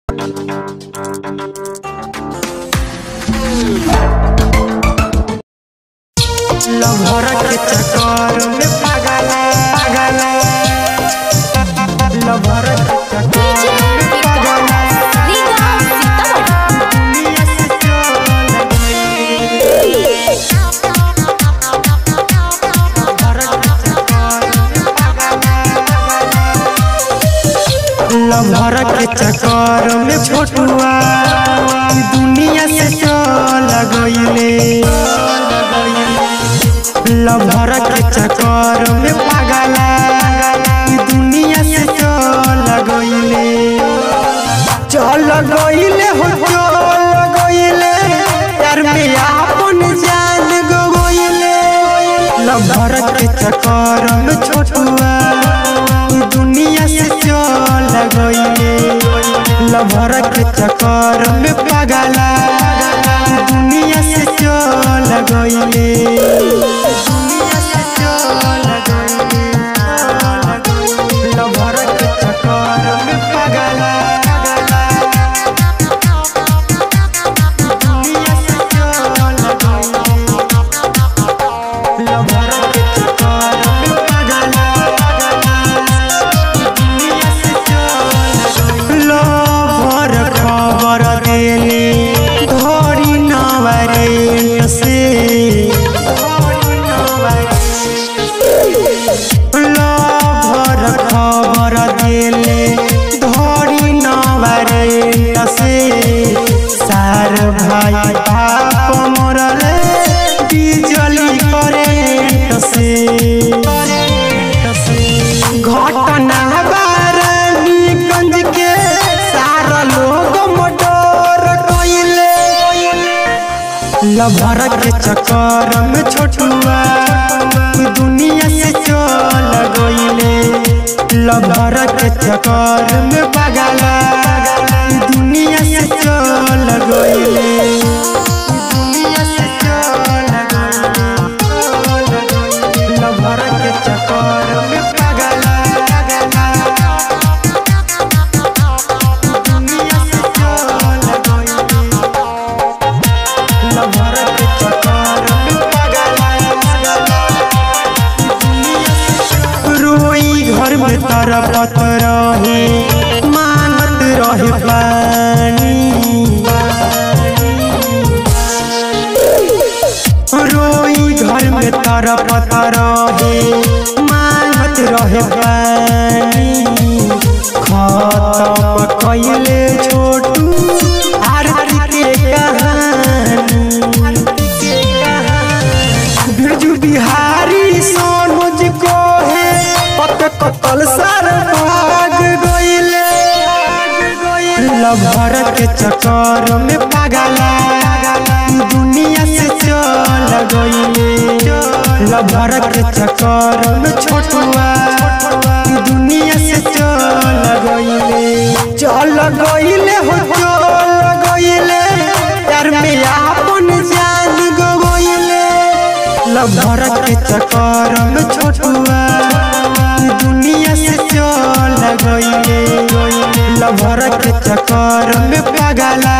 lover के चक्कर में पागल पागल लभर के चक्कर में पागल दुनिया से चल गई लभर के चक्कर में पागल लभर के चक्कर में छोटुआ दुनिया से चल गईले लभर के चक्कर में पागल दुनिया से चल गईले चल गईले हो चल गईले यार में आपन जान गईले लभर के चक्कर में छोटुआ दुनिया से चल गईले लभर के चक्कर में पागल दुनिया से चल गईले दुनिया से चल गईले चल गईले लभर के चक्कर में पागल दुनिया से चल गईले लभर के चक्कर में पागल दुनिया से चल गईले लभर खबर देले धरी नवरे से लभर खबर देले धरी नवरे से सार भाई बाप मरले बिजली करे से घटना बारानीगंज के सारा लोग मोटर कइले लभर के चक्कर में छोटुआ दुनिया से चल गईले लभर के चक्कर में पागल दुनिया से चल गईले दुनिया से चल गईले लभर के चक्कर में पागल दुनिया से चल गईले लभर के चक्कर में पागल रोई घर में तरपत रहे मांगत रहे पानी रोई घर में तरपत रहे मांगत रहे पानी खत्म कैले छोटू आरती के कहानी बिरजू बिहारी सोनुज को है पत कतल सर भाग गईले लभर के चक्कर में पागल दुनिया से चल गईले लभर के चक्कर में छोटुआ दुनिया से चल गईले चल गईले हो चल गईले यार में आपन जान गईले लभर के चक्कर में छोटुआ दुनिया से चल गईले लभर के चक्कर में पागल